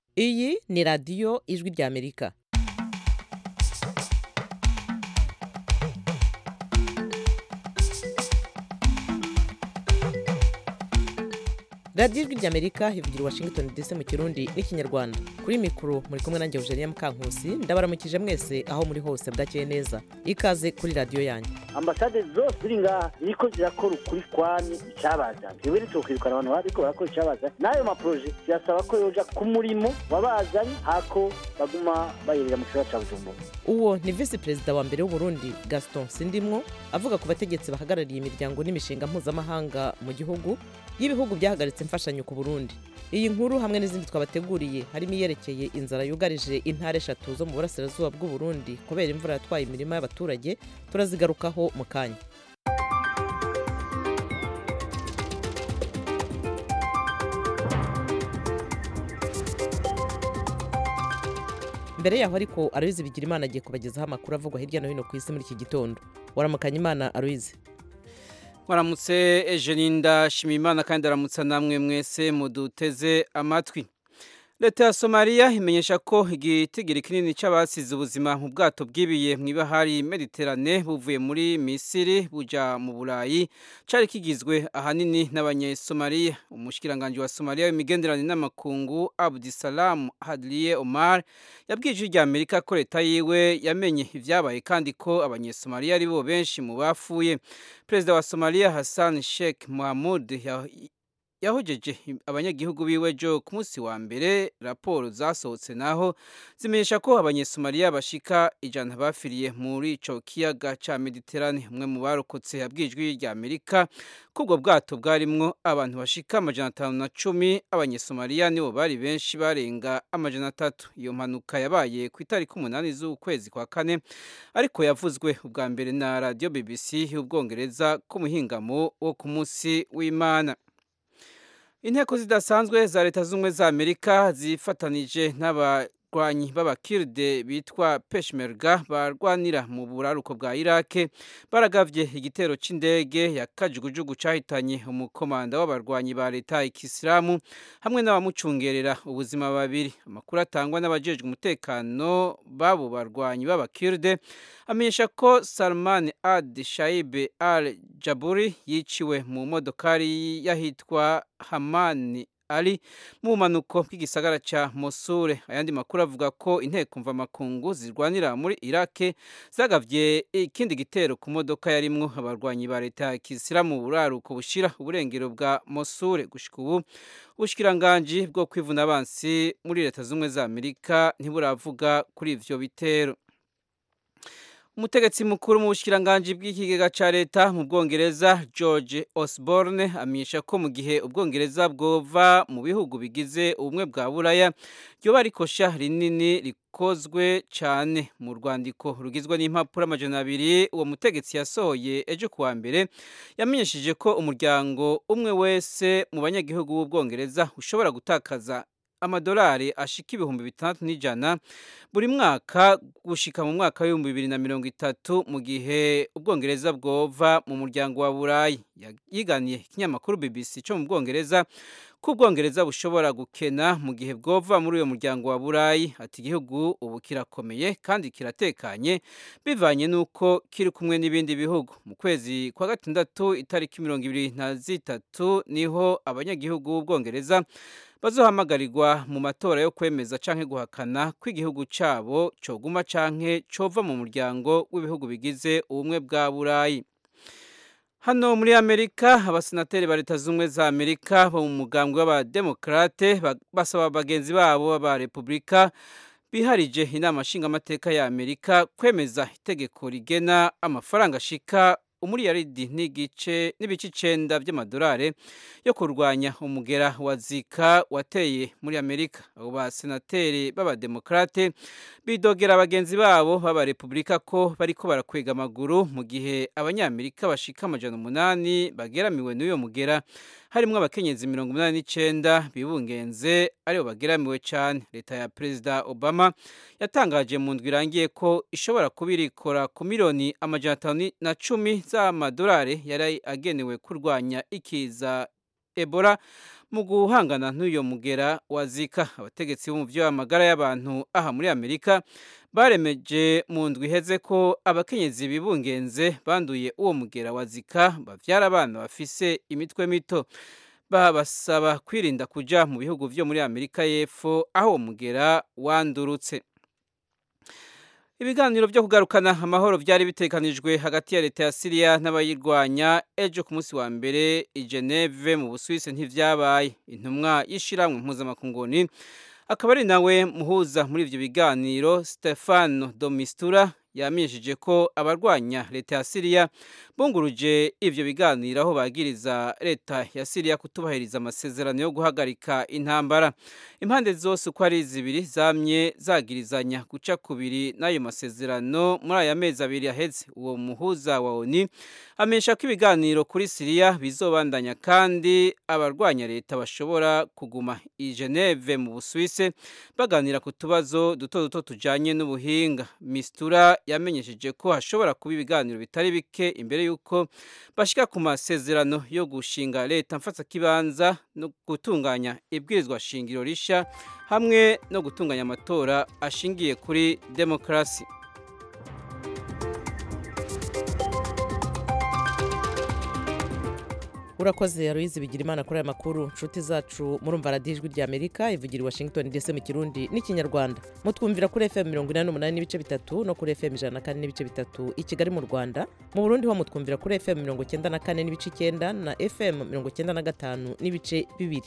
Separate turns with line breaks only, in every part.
iyi ni radiyo ijwi ry'amerika radiyo ijwi ry'amerika ivugira i washington dc mu kirundi n'ikinyarwanda kuri mikoro muri kumwe nanjye eugenia mukankusi ndabaramukije mwese aho muri hose bwakeye neza ikaze kuri radiyo yanjye
ambasade zose ziri ngaha ziriko zirakora ukuri kwami icyabazanye twebwe ntitukwirukana abantu bariko barakora icyabazanye n'ayo maproje tuyasaba ko yoja ku murimo wabazanye hako baguma bayerera mu kibazo ca bujumbura
uwo ni visi perezida wa mbere w'uburundi gaston sindimwo avuga ku bategetsi bahagarariye imiryango n'imishinga mpuzamahanga mu gihugu y'ibihugu byahagaritse imfashanyo ku burundi iyi nkuru hamwe n'izindi twabateguriye harimo iyerekeye inzara yugarije intara eshatu zo mu burasirazuba bw'uburundi kubera imvura yatwaye imirima y'abaturage turazigarukaho mu kanya mbere yaho ariko aruyizi bigira imana agiye kubagezaho amakuru avugwa hirya no hino ku isi muri iki gitondo waramukanya imana aruyizi
mwaramutse ejeninda shimimana kandi aramutsa namwe mwese muduteze amatwi leta ya somaliya imenyesha ko igitigiri kinini cy'abasize ubuzima mu bwato bwibiye mu ibahari mediterane buvuye muri misiri buja mu burayi cyari kigizwe ahanini n'abanyesomaliya umushikiranganji wa somaliya w'imigenderanire n'amakungu abudisalamu hadliye omar yabwiye ijwi rya amerika ko leta yiwe yamenye ibyabaye kandi ko abanyesomaliya ari bo benshi mu bafuye perezida wa somaliya hassan sheikh mohamud yahojeje abanyagihugu biwe jo ku munsi wa mbere raporo zasohotse naho zimenyesha ko abanyesomaliya bashika ijana bafiriye muri ico kiyaga ca mediterane umwe mu barokotse yabwijwe rya amerika ko ubwo bwato bwarimwo abantu bashika amajana atanu na cumi abanyesomaliya nibo bari benshi barenga amajana atatu iyo mpanuka yabaye ku itariki umunani z'ukwezi kwa kane ariko yavuzwe ubwa mbere na radio bbc y'ubwongereza ku muhingamo wo ku munsi w'imana inteko zidasanzwe za leta z'ubumwe za amerika zifatanije n'abarwanyi b'abakirde bitwa peshmerga barwanira mu buraruko bwa irake baragavye igitero c'indege ya kajugujugu cahitanye umukomanda w'abarwanyi ba leta ikisilamu hamwe n'abamucungerera ubuzima babiri amakuru atangwa n'abajejwe umutekano b'abo barwanyi b'abakirde amenyesha ko salman ad shaibe al jaburi yiciwe mu modokari yahitwa hamani ari mu bumanuko bw'igisagara ca mosure ayandi makuru avuga ko inteko mvamakungu zirwanira muri irake zagavye ikindi gitero ku modoka yarimwo abarwanyi ba leta ya kisilamu mu buraruko bushira uburengero bwa mosure gushika ubu ubushikiranganji bwo kwivuna abansi muri leta z'ubumwe za amerika ntiburavuga kuri ivyo bitero umutegetsi mukuru mu bushikiranganji bw'ikigega ca leta mu bwongereza george osborne amenyesha ko mu gihe ubwongereza bwova mu bihugu bigize ubumwe bwa buraya ryoba ari kosha rinini rikozwe cyane mu rwandiko rugizwe n'impapuro amajana abiri uwo mutegetsi yasohoye ejo kuwa mbere yamenyesheje ko umuryango umwe wese mu banyagihugu b'ubwongereza ushobora gutakaza amadolari ashika ibihumbi bitandatu n'ijana buri mwaka gushika mu mwaka w'ibihumbi bibiri na mirongo itatu mu gihe ubwongereza bwova mu muryango wa burayi yiganiye ikinyamakuru bbc cyo mu bwongereza ko ubwongereza bushobora gukena mu gihe bwova muri uyo muryango wa burayi ati igihugu ubu kirakomeye kandi kiratekanye bivanye n'uko kiri kumwe n'ibindi bihugu mu kwezi kwa gatandatu itariki mirongo ibiri na zitatu niho abanyagihugu b'ubwongereza bazohamagarirwa mu matora yo kwemeza canke guhakana ko igihugu cabo coguma canke cova mu muryango w'ibihugu bigize ubumwe bwa burayi hano muri amerika abasenateri ba leta z'ubumwe za amerika bo mu mugambwe w'abademokrate basaba bagenzi babo b'abarepubulika biharije inama nshingamateka ya amerika kwemeza itegeko rigena amafaranga ashika umuriyaridi n'igice n'ibice icenda by'amadolari yo kurwanya umugera wa zika wateye muri amerika abo basenateri b'abademokrate bidogera bagenzi babo b'abarepubulika ko bariko barakwega amaguru mu gihe abanyamerika bashika amajana umunani bageramiwe n'uyo mugera harimwo abakenyezi mirongo umunani n'icenda bibungenze aribo bageramiwe cane leta ya perezida obama yatangaje mu ndwi irangiye ko ishobora kuba irikora ku miliyoni amajana atanu na cumi z'amadolari yari agenewe kurwanya ikiza ebola mu guhangana n'uyo mugera wa zika abategetsi bo mu by'amagara y'abantu aha muri amerika baremeje mu ndwi iheze ko abakenyezi bibungenze banduye uwo mugera wa zika bavyara abana bafise imitwe mito babasaba kwirinda kuja mu bihugu vyo muri amerika y'epfo aho uwo mugera wandurutse ibiganiro byo kugarukana amahoro byari bitekanijwe hagati ya leta ya siriya n'abayirwanya ejo ku munsi wa mbere i geneve mu busuwisi ntivyabaye intumwa y'ishiramwe mpuzamakunguni akaba ari nawe muhuza muri ivyo biganiro stefano domistura yamenyesheje ko abarwanya leta ya siriya bunguruje ivyo biganiro aho bagiriza leta ya siriya kutubahiriza amasezerano yo guhagarika intambara impande zose uko ari zibiri zamye zagirizanya guca kubiri n'ayo masezerano muri aya mezi abiri yaheze uwo muhuza wa oni amenyesha ko ibiganiro kuri siriya bizobandanya kandi abarwanya leta bashobora kuguma i geneve mu busuwise baganira ku tubazo duto duto tujanye n'ubuhinga mistura yamenyesheje ko hashobora kuba ibiganiro bitari bike imbere y'uko bashika ku masezerano yo gushinga leta mfatsakibanza no gutunganya ibwirizwa shingiro risha hamwe no gutunganya amatora ashingiye kuri demokarasi
urakoze aloyizi bigira imana kuri aya makuru nshuti zacu murumva radiyo ijwi rya amerika ivugira i washington ndetse mu kirundi n'ikinyarwanda mutwumvira kuri fm mirongo inani n'umunani n'ibice bitatu no kuri fm ijana na kane n'ibice bitatu i kigali mu rwanda mu burundi ho mutwumvira kuri fm mirongo icyenda na kane n'ibice icyenda na fm mirongo icyenda na gatanu n'ibice bibiri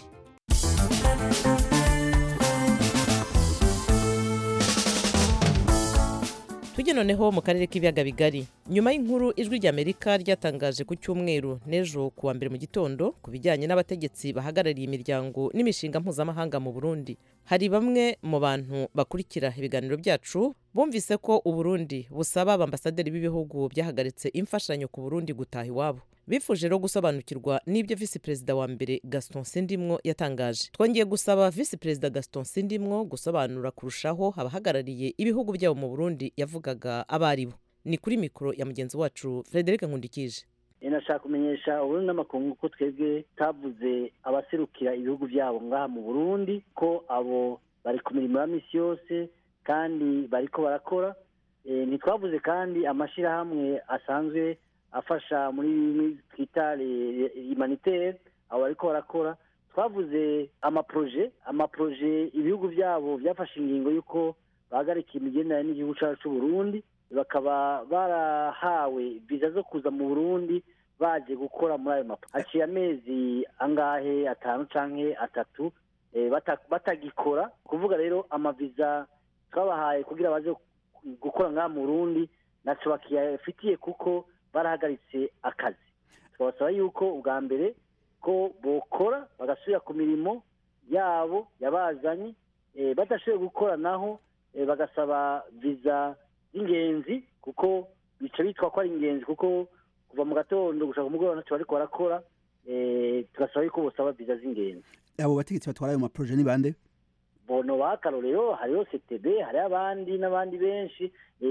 tujye noneho mu karere k'ibiyaga bigari nyuma y'inkuru ijwi ry'amerika ryatangaje ku cyumweru n'ejo ku wa mbere mu gitondo ku bijyanye n'abategetsi bahagarariye imiryango n'imishinga mpuzamahanga mu burundi hari bamwe mu bantu bakurikira ibiganiro byacu bumvise ko uburundi busaba abambasaderi b'ibihugu byahagaritse imfashanyo ku burundi gutaha iwabo bifuje rero gusobanukirwa n'ibyo visi perezida wa mbere gaston sindimwo yatangaje twongeye gusaba visi perezida gaston sindimwo gusobanura kurushaho abahagarariye ibihugu byabo mu burundi yavugaga abo ari bo ni kuri mikoro ya mugenzi wacu frederic nkundikije
nashaka kumenyesha uburundi n'amakungu ko twebwe tavuze abaserukira ibihugu byabo ngaha mu burundi ko abo bari ku mirimo ya misi yose kandi bariko barakora ntitwavuze kandi amashyirahamwe asanzwe afasha muri bimwe twita humanitaire abo bariko barakora twavuze amaproje amaproje ibihugu byabo byafashe ingingo y'uko bahagarika imigenderanire n'igihugu cyacu cy'u Burundi bakaba barahawe viza zo kuza mu burundi baje gukora muri ayo mapo haciye amezi angahe atanu canke atatu batagikora kuvuga rero amaviza twabahaye kugira baze gukora ngaha mu burundi naco bakiyafitiye kuko barahagaritse akazi twabasaba yuko ubwa mbere ko bokora bagasubira ku mirimo yabo yabazanye badashoboye gukora naho bagasaba viza y'ingenzi kuko bica bitwa ko ari ingenzi kuko kuva mu gatondo gushaka umugoroba ntacyo bariko barakora tugasaba yuko bosaba viza z'ingenzi
abo bategetsi batwara ayo maproje ni bande
bono bakarorero hariho ctb hariho abandi n'abandi benshi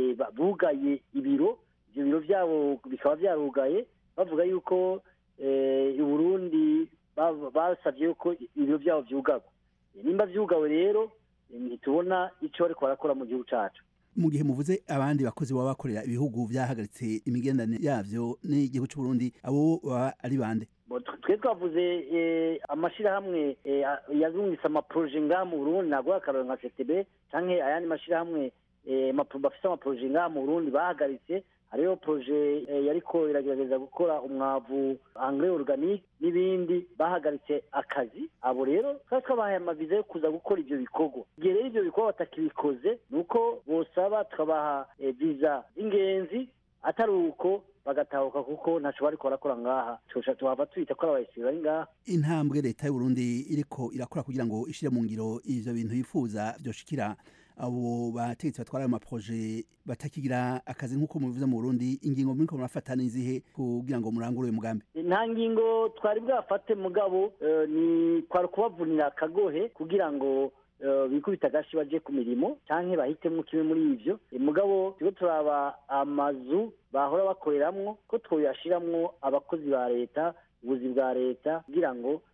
bugaye ibiro ibyo biro byabo bikaba byarugaye bavuga yuko i burundi basabye yuko ibiro byabo byugarwa nimba byugawe rero ntitubona icyo bariko barakora mu gihugu cyacu
mu gihe muvuze abandi bakozi baba bakorera ibihugu byahagaritse imigenderanire yabyo n'igihugu cy'u Burundi abo baba ari bande
twe twavuze amashyirahamwe yazungitse amaproje ngaha mu burundi ntabwo akarorero nka ctb cyangwa ayandi mashyirahamwe bafite amaproje ngaha mu burundi bahagaritse hariho proje yariko iragerageza gukora umwavu angre organique n'ibindi bahagaritse akazi abo rero twari twabahaye amaviza yo kuza gukora ivyo bikorwa igihe rero ivyo bikorwa batakibikoze ni uko bosaba tukabaha viza z'ingenzi atari uko bagatahuka kuko ntaco bariko barakora ngaha tuca tuhava twita ko ari abayisiri bari ngaha
intambwe leta y'u Burundi iriko irakora kugira ngo ishire mu ngiro ivyo bintu yifuza vyoshikira abo bategetsi batwara ayo maproje batakigira akazi nk'uko mubivuze mu Burundi ingingo muriko murafata n'izihe kugira ngo murangure uyu mugambi
nta ngingo twari bwafate mugabo ni kwari kubavunira akagohe kugira ngo bikubita agashi baje ku mirimo canke bahitemwo kimwe muri ivyo mugabo turiko turaba amazu bahora bakoreramwo ko twoyashiramwo abakozi ba leta ubuzi bwa leta kugira ngo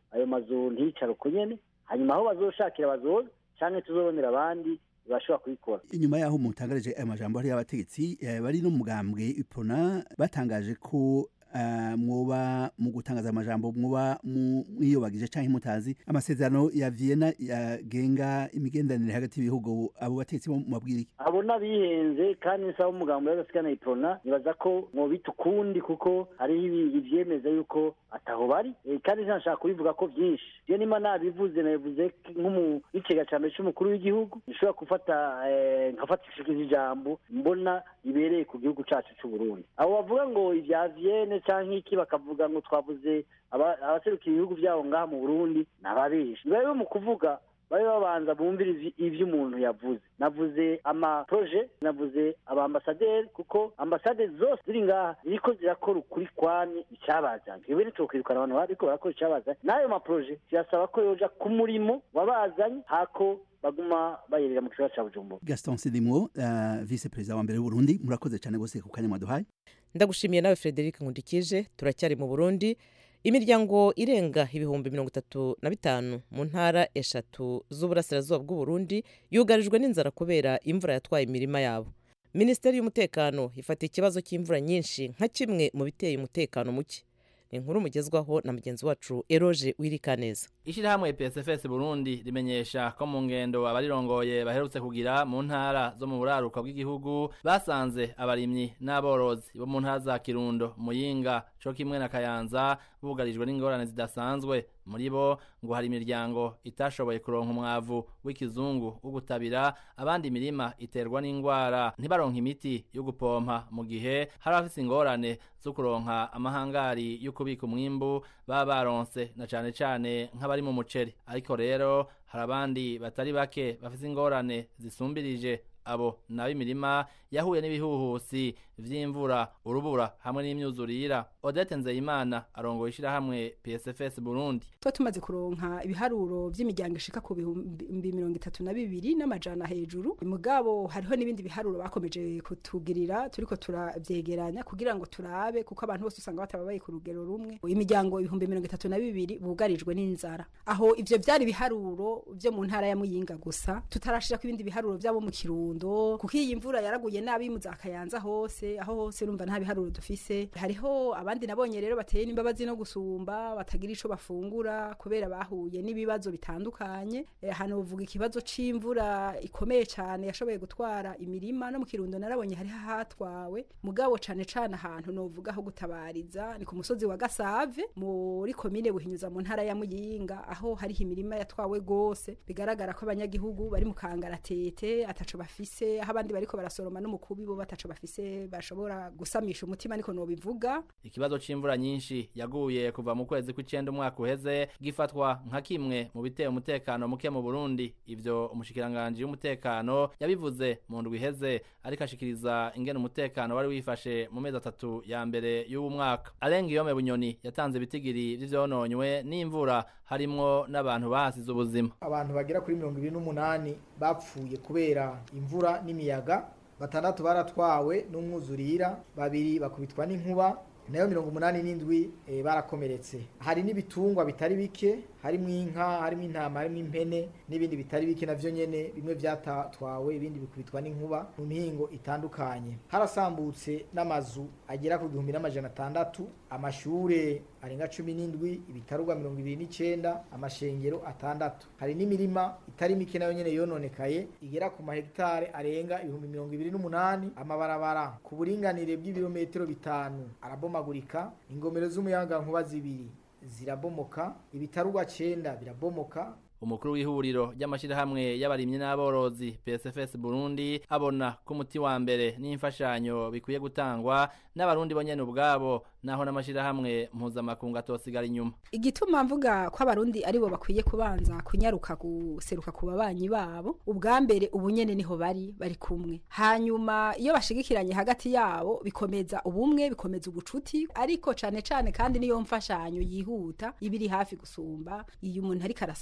ayo mazu ntiyicare uko nyene hanyuma aho bazoshakira bazoza canke tuzobonera abandi bashobora kubikora
inyuma yaho mutangarije aya majambo hariyo abategetsi eh, bari no mugambwe ipona batangaje ko uh, mwoba mu gutangaza amajambo mwoba mwiyobagije canke mutazi amasezerano ya Vienna yagenga imigenderanire hagati y'ibihugu abo bategetsi bo mabwira iki
abo n'abihenze kandi nsaba umugambo y'agasikana iprona nibaza ko mwobita ukundi kuko hariho ivyemeza yuko ataho bari e, kandi ntashaka kubivuga ko vyinshi je nima nabivuze nabivuze nk'icega ca mbere c'umukuru w'igihugu nshobora gufata nkafatishikiza ijambo mbona ribereye ku gihugu cacu c'uburundi abo bavuga ngo ivya vienne canke iki bakavuga ngo twavuze abaserukira ibihugu vyabo ngaha mu burundi nababeshi nibabe mu kuvuga babe babanza bumvira ivyo umuntu yavuze navuze amaproje navuze abaambasaderi kuko ambasade zose ziri ngaha ziriko zirakora ukuri kwami icabazanye twebwe ntitwokwirukana abantu bariko barakora icabazanye n'ayo maproje zirasaba ko yoja ku murimo wabazanye hako baguma bayerera mu kibazo ca bujumbura
gaston sidimwo uh, vice perezida wa mbere w'uburundi murakoze cane gose ku kanya mwaduhaye
ndagushimiye nawe frederic nkundikije turacyari mu burundi imiryango irenga ibihumbi mirongo itatu na bitanu mu ntara eshatu z'uburasirazuba bw'uburundi yugarijwe n'inzara kubera imvura yatwaye imirima yabo minisiteri y'umutekano ifata ikibazo cy'imvura nyinshi nka kimwe mu biteye umutekano muke ni inkuru mugezwaho na mugenzi wacu eroge wirikaneza
ishyirahamwe psfs burundi rimenyesha ko mu ngendo abarirongoye baherutse kugira mu ntara zo mu buraruko bw'igihugu basanze abarimyi n'aborozi bo mu ntara za kirundo muyinga co kimwe na kayanza bugarijwe n'ingorane zidasanzwe muri bo ngo hari imiryango itashoboye kuronka umwavu w'ikizungu wo gutabira abandi imirima iterwa n'indwara ntibaronka imiti yo gupompa mu gihe hari abafise ingorane zo kuronka amahangari yo kubika umwimbu baba baronse na cane cane nk'abari mu muceri ariko rero hari abandi batari bake bafise ingorane zisumbirije abo nabo imirima yahuye n'ibihuhusi vy'imvura urubura hamwe n'imyuzurira odete nzeyimana arongoye ishirahamwe psfs burundi
tuba tumaze kuronka ibiharuro vy'imiryango ishika ku bihumbi mirongo itatu na bibiri n'amajana hejuru mugabo hariho n'ibindi biharuro bakomeje kutugirira turiko turavyegeranya kugira ngo turabe kuko abantu bose usanga batababaye ku rugero rumwe imiryango ibihumbi mirongo itatu na bibiri bugarijwe n'inzara aho ivyo vyari ibiharuro vyo mu ntara ya muyinga gusa tutarashirako ibindi biharuro vyabo mu kirundo kuko iyi mvura yaraguye nabi mu za kayanza hose aho hose urumva nta biharuro dufise hariho abandi nabonye rero bateye n'imbabazi no gusumba batagira ico bafungura kubera bahuye n'ibibazo bitandukanye e, hano uvuga ikibazo c'imvura ikomeye cane yashoboye gutwara imirima no mu kirundo narabonye hari hatwawe mugabo cane cane ahantu novuga aho gutabariza ni ku musozi wa Gasave muri komine Buhinyuza mu ntara ya Muyinga aho hari imirima yatwawe gose bigaragara ko abanyagihugu bari mu kangaratete ataco bafise aho abandi bariko barasoroma n'umukubi bo bataco bafise bashobora gusamisha umutima niko nobivuga
ikibazo c'imvura nyinshi yaguye kuva mu kwezi kw'icenda umwaka uheze gifatwa nka kimwe mu biteye umutekano muke mu Burundi ivyo umushikiranganje w'umutekano yabivuze mu ndwi iheze ariko ashikiriza ingene umutekano wari wifashe mu mezi atatu ya mbere y'uwo mwaka arenga iyome bunyoni yatanze ibitigiri vy'ivyononywe n'imvura harimwo n'abantu bahasize ubuzima
abantu bagera kuri mirongo ibiri n'umunani bapfuye kubera imvura n'imiyaga batandatu baratwawe n'umwuzurira babiri bakubitwa n'inkuba nayo mirongo umunani n'indwi e, barakomeretse hari n'ibitungwa bitari bike harimo inka harimo intama harimo impene n'ibindi bitari bike navyo nyene bimwe vyatatwawe ibindi bikubitwa n'inkuba mu mihingo itandukanye harasambutse n'amazu agera ku gihumbi n'amajana atandatu amashure arenga cumi n'indwi ibitarugwa mirongo ibiri n'icenda amashengero atandatu hari n'imirima itari mike nayo nyene yononekaye igera ku mahegitare arenga ibihumbi mirongo ibiri n'umunani amabarabara ku buringanire bw'ibirometero bitanu arabomagurika ingomero z'umuyaga nkuba zibiri zirabomoka ibitarugwa cenda birabomoka
umukuru w'ihuriro ry'amashirahamwe y'abarimyi n'aborozi PSFS Burundi abona ko umuti wa mbere n'imfashanyo bikwiye gutangwa n'abarundi bonyene ubwabo naho n'amashirahamwe mpuzamakungu atosigara inyuma
igituma mvuga ko abarundi aribo bakwiye kubanza kunyaruka guseruka ku babanyi babo ubwa mbere ubunyene niho bari bari kumwe hanyuma iyo bashigikiranye hagati yabo bikomeza ubumwe bikomeza ubucuti ariko cane cane kandi niyo mfashanyo yihuta ibiri hafi gusumba iyo umuntu ariko arasaba hirya no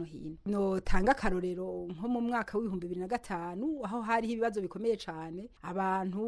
no hino notanga akarorero nko mu mwaka w'ibihumbi bibiri na gatanu aho hariho ibibazo bikomeye cane abantu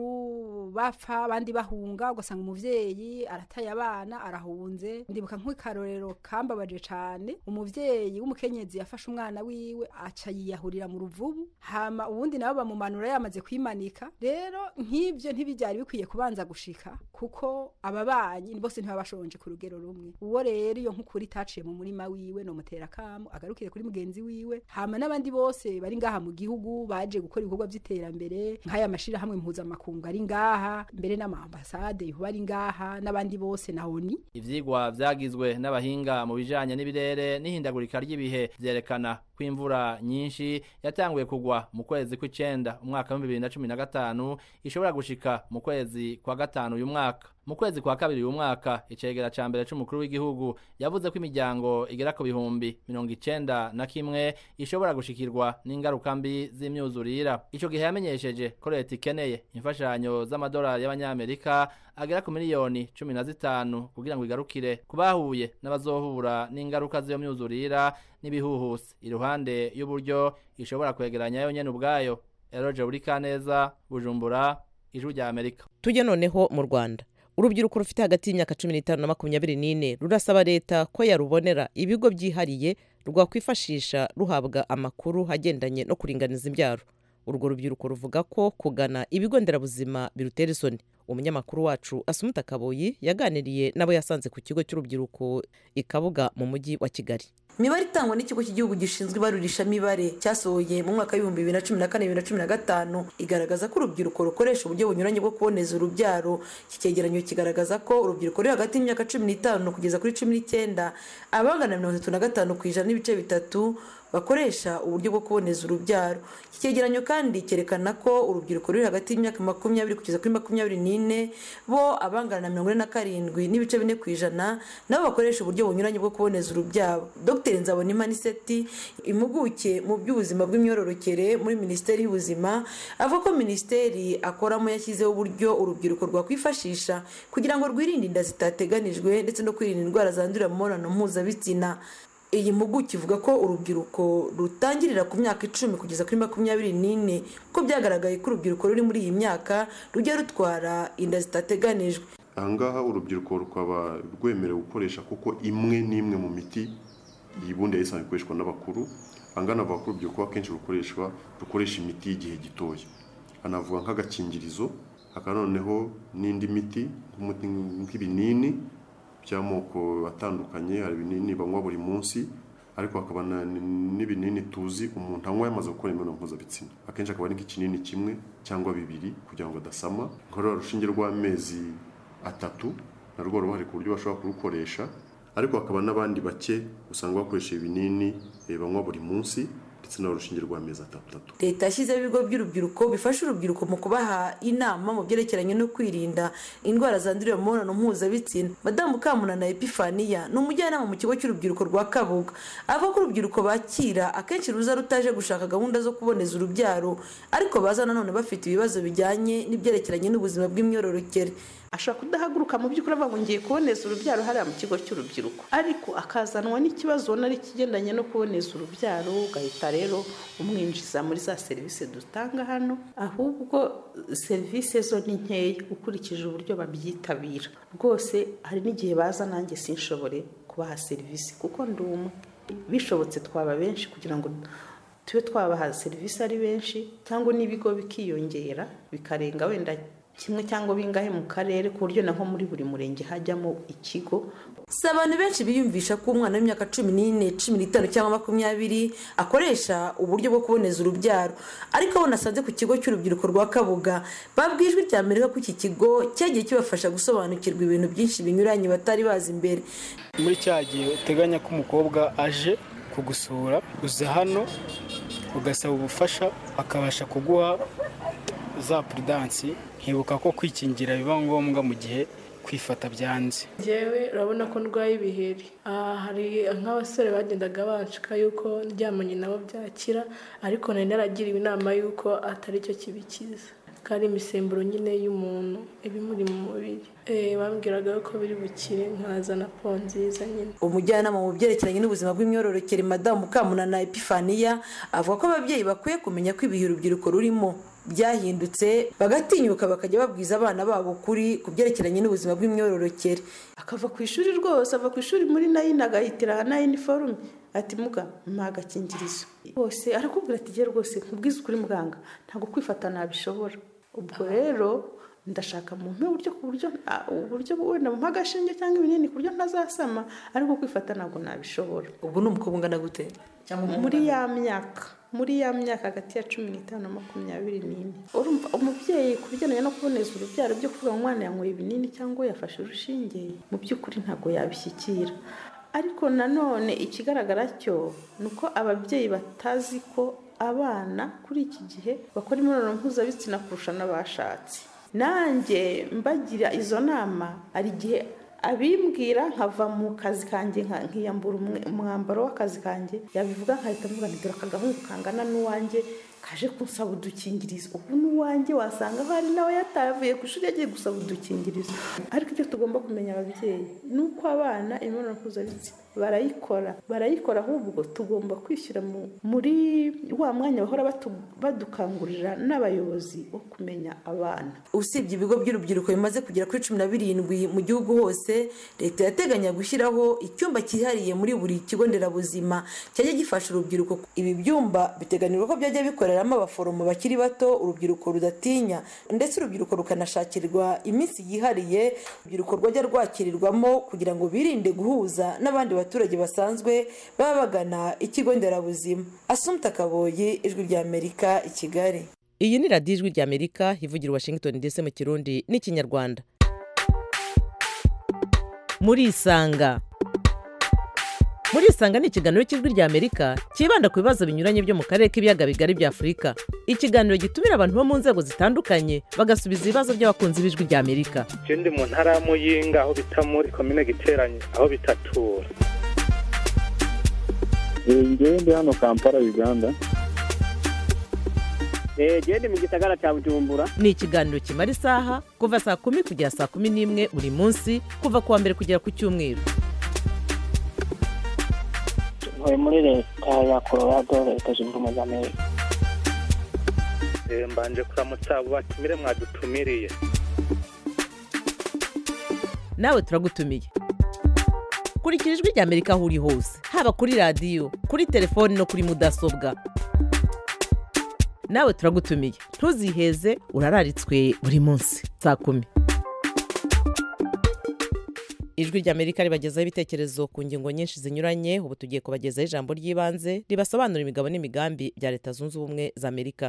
bapfa abandi bahunga ugasanga umuvyeyi arataye abana arahunze ndibuka nk'akarorero kambabaje cane umuvyeyi w'umukenyezi yafashe umwana wiwe aca yiyahurira mu ruvubu hama ubundi nabo bamumanura yamaze kwimanika rero nk'ivyo ntibivyari bikwiye kubanza gushika kuko ababanyi bose ntibabashonje ku rugero rumwe uwo rero iyo nk'ukuri itaciye mu murima wiwe no mutera kamo agarukire kuri mugenzi wiwe hama n'abandi bose bari ngaha mu gihugu baje gukora ibikorwa vy'iterambere nk'aya mashirahamwe mpuzamakungu ari ngaha mbere n'amaambasade yoba ari ngaha n'abandi bose na oni
ivyigwa vyagizwe n'abahinga mu bijanye n'ibirere n'ihindagurika ry'ibihe vyerekana ko imvura nyinshi yatanguye kugwa mu kwezi kw'icenda umwaka w'ibihumbi bibiri na cumi na gatanu ishobora gushika mu kwezi kwa gatanu uyu mwaka mu kwezi kwa kabiri uyu mwaka icegera ca mbere c'umukuru w'igihugu yavuze ko imiryango igera ku bihumbi mirongo icenda na kimwe ishobora gushikirwa n'ingaruka mbi z'imyuzurira ico gihe yamenyesheje ko leta ikeneye imfashanyo z'amadolari y'abanyamerika agera ku miliyoni cumi na zitanu kugira ngo igarukire ku bahuye n'abazohura n'ingaruka z'iyo myuzurira n'ibihuhusi iruhande y'uburyo ishobora kwegeranya yo nyene ubwayo eroje buri kaneza bujumbura ijwi rya amerika
tujye noneho mu rwanda urubyiruko rufite hagati y'imyaka cumi n'itanu na makumyabiri n'ine rurasaba leta ko yarubonera ibigo byihariye rwakwifashisha ruhabwa amakuru agendanye no kuringaniza imbyaro urwo rubyiruko ruvuga ko kugana ibigo nderabuzima birutera isoni umunyamakuru wacu asumuta kaboyi yaganiriye n'abo yasanze ku kigo cy'urubyiruko i kabuga mu mujyi wa kigali
imibare itangwa n'ikigo cy'igihugu gishinzwe ibarurishamibare cyasohoye mu mwaka w'ibihumbi bibiri na cumi na kane bibiri na cumi na gatanu igaragaza ko urubyiruko rukoresha uburyo bunyuranye bwo kuboneza urubyaro iki cyegeranyo kigaragaza ko urubyiruko ruri hagati y'imyaka cumi n'itanu kugeza kuri cumi n'icyenda abangana mirongo itatu na gatanu ku ijana n'ibice bitatu bakoresha uburyo bwo kuboneza urubyaro iki cyegeranyo kandi cyerekana ko urubyiruko ruri hagati y'imyaka makumyabiri kugeza kuri makumyabiri n'ine bo abangana na mirongo ine na karindwi n'ibice bine ku ijana nabo bakoresha uburyo bunyuranye bwo kuboneza urubyaro dr nzabonimpa niseti impuguke mu by'ubuzima bw'imyororokere muri minisiteri y'ubuzima avuga ko minisiteri akoramo yashyizeho uburyo urubyiruko rwakwifashisha kugira ngo rwirinde inda zitateganijwe ndetse no kwirinda indwara zandurira mu mibonano mpuzabitsina iyi mpuguke ivuga ko urubyiruko rutangirira ku myaka icumi kugeza kuri makumyabiri n'ine ko byagaragaye ko urubyiruko ruri muri iyi myaka rujya rutwara inda zitateganijwe
ahangaha urubyiruko rukaba rwemerewe gukoresha kuko imwe n'imwe mu miti iyi bundi yari isanzwe ikoreshwa n'abakuru ahangaha navuga ko urubyiruko akenshi rukoreshwa rukoresha imiti y'igihe gitoya anavuga nk'agakingirizo hakaba noneho n'indi miti nk'ibinini by'amoko atandukanye hari ibinini banywa buri munsi ariko hakaba n'ibinini tuzi umuntu anywa yamaze gukora imibonano mpuzabitsina akenshi akaba ari nk'ikinini kimwe cyangwa bibiri kugira ngo adasama nkorora urushinge rw'amezi atatu narwo ruhari ku buryo bashobora kurukoresha ariko hakaba n'abandi bake usanga bakoresha ibinini banywa buri munsi ndetse n'urushinge rw'amezi atatu
leta yashyizeho ibigo by'urubyiruko bifasha urubyiruko mu kubaha inama mu byerekeranye no kwirinda indwara zandurira mu mibonano mpuzabitsina madamu kamunana epifaniya ni umujyanama mu kigo cy'urubyiruko rwa kabuga avuga ko urubyiruko bakira akenshi ruza rutaje gushaka gahunda zo kuboneza urubyaro ariko baza nanone bafite ibibazo bijyanye n'ibyerekeranye n'ubuzima bw'imyororokere
ashobora kudahaguruka mu by'ukuri avuga ngo ngiye kuboneza urubyaro hariya mu kigo cy'urubyiruko ariko akazanwa n'ikibazo ubona ari ikigendanye no kuboneza urubyaro ugahita rero umwinjiza muri za serivisi dutanga hano ahubwo serivisi zo ni nkeya ukurikije uburyo babyitabira rwose hari n'igihe baza nanjye sinshobore kubaha serivisi kuko ndi umwe bishobotse twaba benshi kugira ngo tube twabaha serivisi ari benshi cyangwa n'ibigo bikiyongera bikarenga wenda kimwe cyangwa bingahe mu karere ku buryo naho muri buri murenge hajyamo ikigo
si abantu benshi biyumvisha ko umwana w'imyaka cumi n'ine cumi n'itanu cyangwa makumyabiri akoresha uburyo bwo kuboneza urubyaro ariko abo nasanze ku kigo cy'urubyiruko rwa kabuga babwiye ijwi rya amerika ko iki kigo cyagiye kibafasha gusobanukirwa ibintu byinshi binyuranye batari bazi imbere
muri cya gihe uteganya ko umukobwa aje kugusura uza hano ugasaba ubufasha akabasha kuguha za puridansi nkibuka ko kwikingira biba ngombwa mu gihe kwifata byanze
njyewe urabona ko ndwaye ibiheri hari nk'abasore bagendaga banshika yuko ndyamanye nabo byakira ariko nari naragiriwe inama y'uko atari cyo kibikiza ko ari imisemburo nyine y'umuntu iba imuri mu mubiri Eh, bambwiraga ko biri bukire nkazana po nziza nyine
umujyanama mu byerekeranye n'ubuzima bw'imyororokere madamu mukamunana epifaniya avuga ko ababyeyi bakwiye kumenya ko ibihe urubyiruko rurimo byahindutse bagatinyuka bakajya babwiza abana babo ukuri ku byerekeranye n'ubuzima bw'imyororokere
akava ku ishuri rwose ava ku ishuri muri nayini agahitira aha nayini forume ati muga mpa agakingirizo bose arakubwira ati gera rwose nkubwize ukuri muganga ntabwo kwifata nabishobora ubwo rero ndashaka mu mpe uburyo ku buryo ah, uburyo wenda mpa agashinge cyangwa ibinini ku buryo ntazasama ariko kwifata ntabwo nabishobora
ubwo ni umukobwa ungana gute cyangwa umuhungu
muri
ungana
ya myaka muri ya myaka hagati ya cumi n'itanu na makumyabiri n'ine urumva umubyeyi ku bijyanye no kuboneza urubyaro byo kuvuga ngo umwana yanyweye ibinini cyangwa yafashe urushinge mu by'ukuri ntabwo yabishyikira ariko nanone ikigaragara cyo ni uko ababyeyi batazi ko abana kuri iki gihe bakora imibonano mpuzabitsina kurusha n'abashatse nanjye mbagira izo nama hari igihe abimbwira nkava mu kazi kanjye nka- nkiyambura umwe- umwambaro w'akazi kanjye yabivuga nkahita mvuga nti dore aka gahungu kangana n'uwanjye kaje kunsaba udukingirizo ubu n'uwanjye wasanga hari nawe yatavuye ku ishuri yagiye gusaba udukingirizo ariko icyo tugomba kumenya ababyeyi ni uko abana imibonano mpuzabitsina barayikora barayikora ahubwo tugomba kwishyira mu- muri wa mwanya bahora batu- badukangurira n'abayobozi wo kumenya abana
usibye ibigo by'urubyiruko bimaze kugera kuri cumi na birindwi mu gihugu hose leta yateganya gushyiraho icyumba cyihariye muri buri kigo nderabuzima cyajya gifasha urubyiruko ibi byumba biteganirwa ko byajya bikoreramo abaforomo bakiri bato urubyiruko rudatinya ndetse urubyiruko rukanashakirwa iminsi yihariye urubyiruko rwajya rwakirirwamo kugira ngo birinde guhuza n'abandi baturage basanzwe baba bagana ikigo nderabuzima asumta kaboyi ijwi ry'amerika i kigali
iyi ni radiyo ijwi ry'amerika ivugira i washington ndetse mu kirundi n'ikinyarwanda murisanga murisanga ni ikiganiro cy'ijwi ry'amerika cyibanda ku bibazo binyuranye byo mu karere k'ibiyaga bigari bya afurika ikiganiro gitumira abantu bo mu nzego zitandukanye bagasubiza ibibazo by'abakunzi b'ijwi ry'amerika
je ndi mu ntara ya muyinga aho bita muri komine giteranye aho bitatura
ngewe ndi hano kampala uganda
genda mu gisagara cya bujumbura
ni ikiganiro kimara isaha kuva saa kumi kugera saa kumi n'imwe buri munsi kuva ku wa mbere kugera ku cyumweru
ntuye muri leta ya colorado leta zunze ubumwe za amerika
Eh, mbanje kuramutsa abo batumire mwadutumiriye
nawe turagutumiye kurikira ijwi ry'amerika aho uri hose haba kuri radiyo kuri telefoni no kuri mudasobwa nawe turagutumiye ntuziheze urararitswe buri munsi saa kumi ijwi ry'amerika ribagezaho ibitekerezo ku ngingo nyinshi zinyuranye ubu tugiye kubagezaho ijambo ry'ibanze ribasobanura imigabo n'imigambi bya leta zunze ubumwe za amerika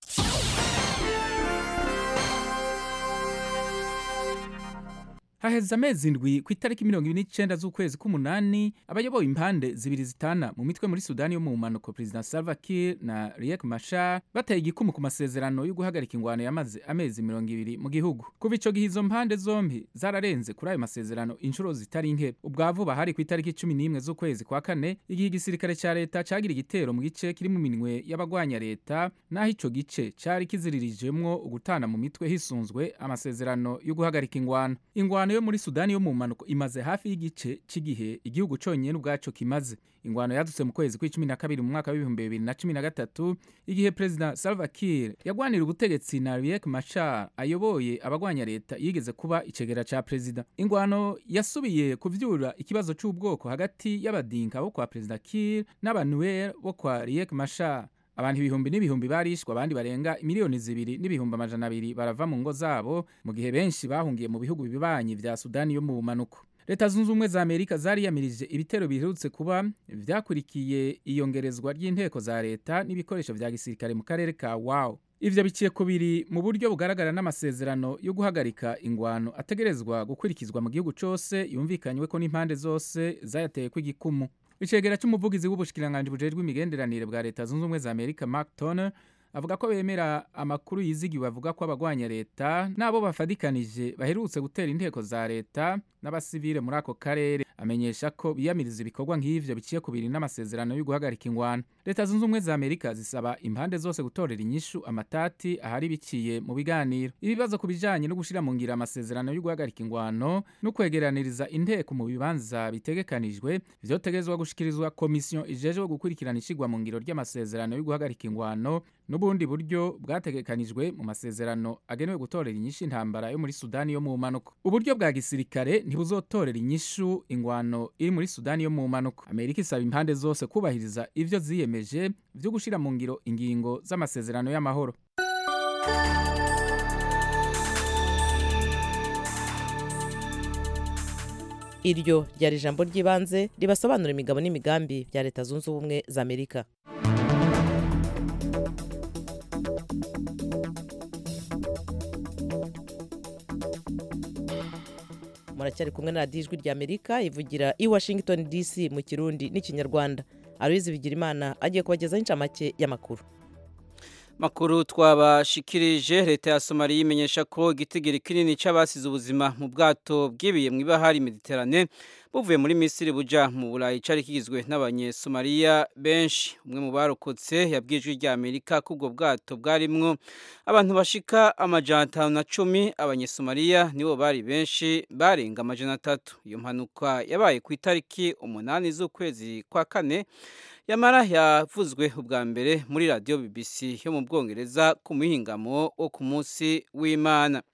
haheze amezi indwi ku itariki mirongo ibiri n'icyenda z'ukwezi k'umunani abayoboye impande zibiri zitana mu mitwe muri sudani yo mu mpanuko perezida salva kiir na riek machar bateye igikumu ku masezerano yo guhagarika ingwano yamaze amezi mirongo ibiri mu gihugu kuva ico gihe izo mpande zombi zararenze kuri ayo masezerano inshuro zitari nke ubwa vuba hari ku itariki cumi n'imwe z'ukwezi kwa kane igihe igisirikare ca leta cagira igitero mu gice kiri mu minwe y'abagwanya leta naho ico gice cari kiziririjemwo ugutana mu mitwe hisunzwe amasezerano yo guhagarika ingwano ingwano yo muri sudani yo mu mpanuko imaze hafi y'igice cy'igihe igihugu cyonyine ubwaco kimaze ingwano yadutse mu kwezi kw'icumi na kabiri mu mwaka w'ibihumbi bibiri na cumi na gatatu igihe perezida salva kiir yagwanira ubutegetsi na riek machar ayoboye abagwanya leta yigeze kuba icegera ca perezida ingwano yasubiye kuvyura ikibazo c'ubwoko hagati y'abadinka bo kwa perezida kiir n'abanuer bo kwa riek machar abantu ibihumbi n'ibihumbi barishwe abandi barenga miliyoni zibiri n'ibihumbi amajana abiri barava mu ngo zabo mu gihe benshi bahungiye mu bihugu bibanyi vya sudani yo mu bumanuko leta zunze ubumwe za amerika zariyamirije ibitero biherutse kuba vyakurikiye iyongerezwa ry'inteko za leta n'ibikoresho vya gisirikare mu karere ka wao ivyo biciye kubiri mu buryo bugaragara n'amasezerano yo guhagarika ingwano ategerezwa gukurikizwa mu gihugu cose yumvikanyweko n'impande zose zayateyeko igikumu icegera c'umuvugizi w'ubushikiranganji bujejwe imigenderanire bwa leta zunze ubumwe za amerika mark turner avuga ko bemera amakuru yizigiwe avuga ko abagwanya leta n'abo bafadikanije baherutse gutera inteko za leta n'abasivile muri ako karere amenyesha ko biyamiriza ibikorwa nk'ivyo biciye ku biri n'amasezerano yo guhagarika ingwano leta zunze ubumwe za amerika zisaba impande zose gutorera inyishu amatati ahari biciye mu biganiro ibibazo ku bijanye no gushira mu ngiro amasezerano yo guhagarika ingwano no kwegeraniriza inteko mu bibanza bitegekanijwe vyotegezwa gushikirizwa komisiyo ijejwe gukurikirana ishigwa mu ngiro ry'amasezerano yo guhagarika ingwano n'ubundi buryo bwategekanijwe mu masezerano agenewe gutorera inyishu intambara yo muri sudani yo mu mpanuka uburyo bwa gisirikare ntibuzotorera inyishu ingwano iri muri sudani yo mu mpanuka amerika isaba impande zose kubahiriza ivyo ziyemeje vyo gushira mu ngiro ingingo z'amasezerano y'amahoro
iryo ryari ijambo ry'ibanze ribasobanura imigabo n'imigambi bya leta zunze ubumwe za amerika muracyari kumwe na radiyo ijwi rya amerika ivugira i washington dc mu kirundi n'ikinyarwanda aloyizi bigirimana agiye kubagezaho incamake y'amakuru
makuru twabashikirije leta ya somaliya imenyesha ko igitigiri kinini cy'abasize ubuzima mu bwato bwibiye mu ibahari mediterane buvuye muri misiri buja mu burayi cyari kigizwe n'abanyesomaliya benshi umwe mu barokotse yabwiye ijwi rya amerika ko ubwo bwato bwarimwo abantu bashika amajana atanu na cumi abanyesomaliya nibo bari benshi barenga amajana atatu iyo mpanuka yabaye ku itariki umunani z'ukwezi kwa kane yamara yavuzwe ubwa mbere muri radiyo bbc yo mu bwongereza ku muhingamo wo ku munsi w'imana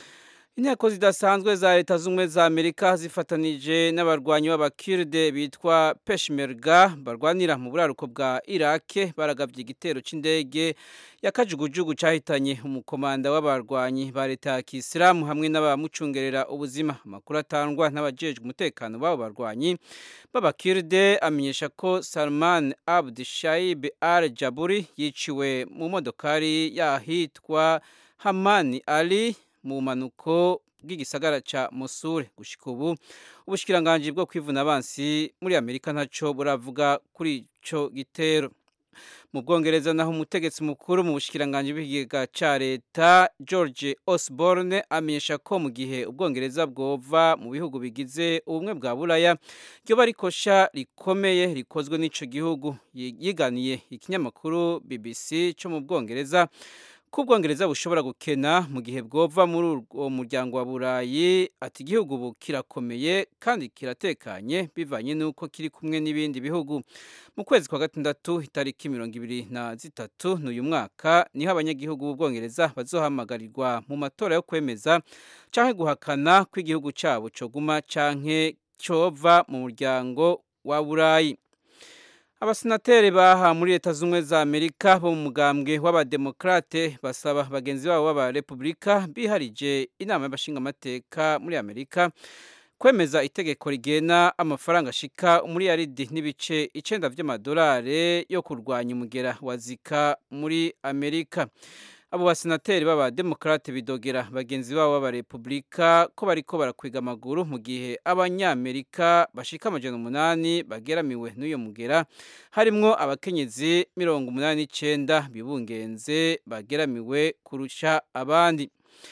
inteko zidasanzwe za leta z'ubumwe za amerika zifatanije n'abarwanyi b'abakirde bitwa peshmerga barwanira mu buraruko bwa irake baragabye igitero cy'indege ya kajugujugu cyahitanye umukomanda w'abarwanyi ba leta ya kisilamu hamwe n'abamucungerera ubuzima amakuru atangwa n'abajejwe umutekano b'abo barwanyi b'abakirde amenyesha ko salman abd shaib al jaburi yiciwe mu modokari yahitwa hamani ali mu manuko bw'igisagara ca Mosul gushika ubu ubushikiranganje bwo kwivuna abansi muri Amerika ntaco buravuga kuri ico gitero mu bwongereza naho umutegetsi mukuru mu bushikiranganje bw'ikigega ca leta George Osborne amenyesha ko mu gihe ubwongereza bwova mu bihugu bigize ubumwe bwa buraya ryoba rikosha rikomeye rikozwe n'ico gihugu yiganiye ikinyamakuru BBC cyo mu bwongereza ko ubwongereza bushobora gukena mu gihe bwova muri uwo muryango wa burayi ati igihugu ubu kirakomeye kandi kiratekanye bivanye n'uko kiri kumwe n'ibindi bihugu mu kwezi kwa gatandatu itariki mirongo ibiri na zitatu n'uyu mwaka niho abanyagihugu b'ubwongereza bazohamagarirwa mu matora yo kwemeza canke guhakana ko igihugu cyabo coguma canke cova mu muryango wa burayi abasenateri baha muri leta z'ubumwe za amerika bo mu mugambwe w'abademokrate basaba bagenzi babo b'abarepubulika biharije inama y'abashingamateka muri amerika kwemeza itegeko rigena amafaranga ashika umuriyaridi n'ibice icenda vy'amadolari yo kurwanya umugera wa zika muri amerika abo basenateri b'abademokrate bidogera bagenzi babo b'abarepubulika ko bariko barakwiga amaguru mu gihe abanyamerika bashika amajana umunani bageramiwe n'uyo mugera harimwo abakenyezi mirongo umunani n'icenda bibungenze bageramiwe kurusha abandi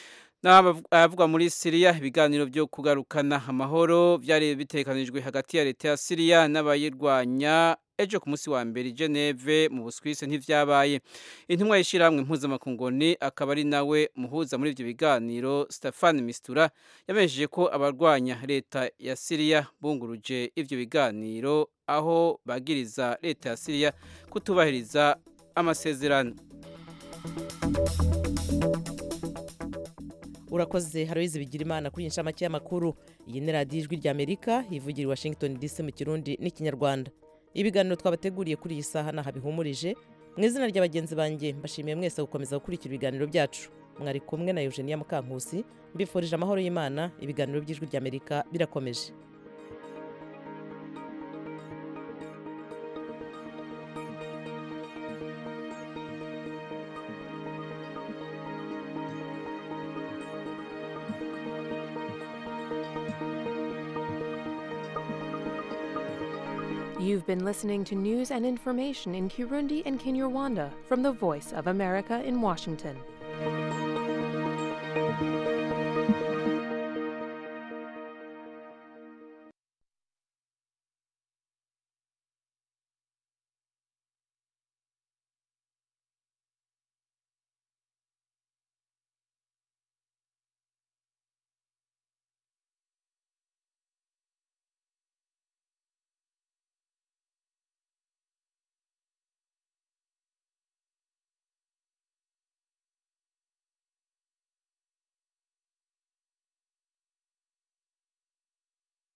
abavuga muri siriya ibiganiro byo kugarukana amahoro byari bitekanijwe hagati ya leta ya siriya n'abayirwanya ejo ku munsi wa mbere i geneve mu buswisi ntivyabaye intumwa y'ishyirahamwe mpuzamakungoni akaba ari nawe muhuza muri ibyo biganiro stefan mistura yamenyesheje ko abarwanya leta ya siriya bunguruje ibyo biganiro aho bagiriza leta ya siriya kutubahiriza amasezerano
urakoze haroyizi bigira imana kuri iyi nshamake y'amakuru iyi ni radiyo ijwi rya amerika ivugira i washington dc mu kirundi n'ikinyarwanda ibiganiro twabateguriye kuri iyi saha ntaho bihumurije mu izina rya bagenzi banjye mbashimiye mwese gukomeza gukurikira ibiganiro byacu mwari kumwe na eugenia mukankusi mbifurije amahoro y'imana ibiganiro by'ijwi rya amerika birakomeje
You've been listening to news and information in Kirundi and Kinyarwanda from the Voice of America in Washington.